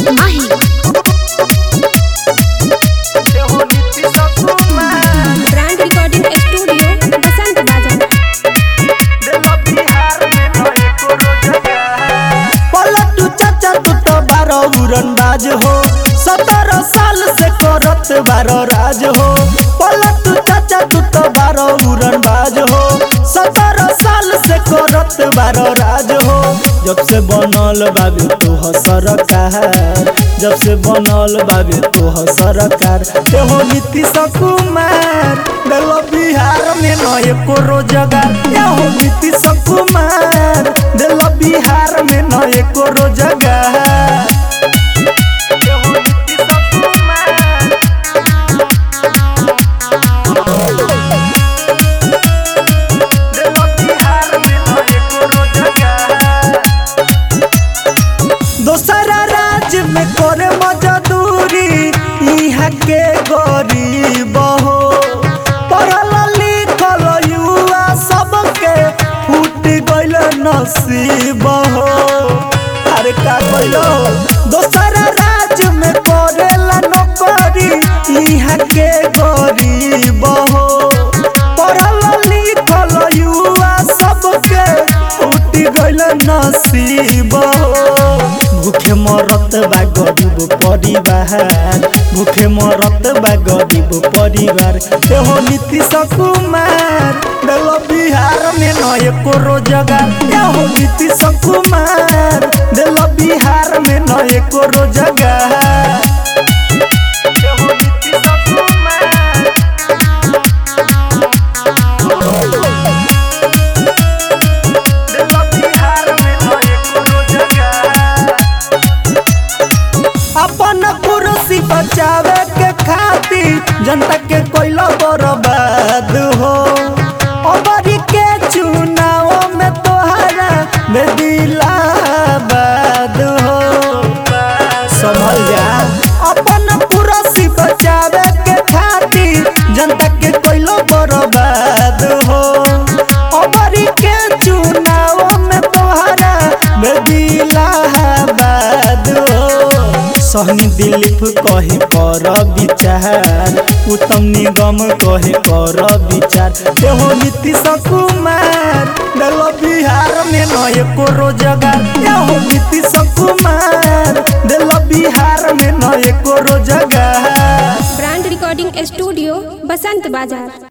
माही brand recording studio बसंत बाजार पलटू चाचा तू तो बारो उड़नबाज हो सत्रह साल से करत बारो राज हो पलटू चाचा तू तो बारो उड़नबाज हो सत्रह साल से करत बारो राज हो जब से बनल बाबे तू हो सरकार जब से बनल बाबे तू हो सरकार ते हो नीतीश कुमार दिलो बिहार में नए को रोजगार ये हो नीतीश कुमार दिलो बिहार में नए को रोजगार दोसरा राज्य में करे मजदूरी यहाँ के गरीब हो पढ़ल लिखल युवा सबके फूट गइल नसीब हो अरे का कइलो दोसरा राज्य में करेला नौकरी यहाँ के गरीब हो पढ़ल लिखल युवा सबके फूट गइल नसीब हो भूखे मरत बा गरीब परिवार भूखे मरत बा गरीब परिवार एहो नीतीश कुमार दिलो बिहार में नए को रोजगार एहो नीतीश कुमार दिलो बिहार में नए को रोजगार एहो नीतीश कुमार दिलो बिहार में नए को रोजगार अपन कुर्सी बचावे के खातिर जनता के कोइलो बर्बाद हो अबरी के चुनाव में तोहरा बेदिलाबाद हो संभल जा अपन कुर्सी बचावे के खातिर जनता के कोइलो बर्बाद हो अबरी के चुनाव में तोहरा बेदिलाबाद हो सहनी दिलीप कहे कर विचार उत्तम निगम कहे कर विचार एहो नीतीश कुमार दिलो बिहार में नए को रोजगार एहो नीतीश कुमार दिलो बिहार में नए को रोजगार ब्रांड रिकॉर्डिंग स्टूडियो बसंत बाजार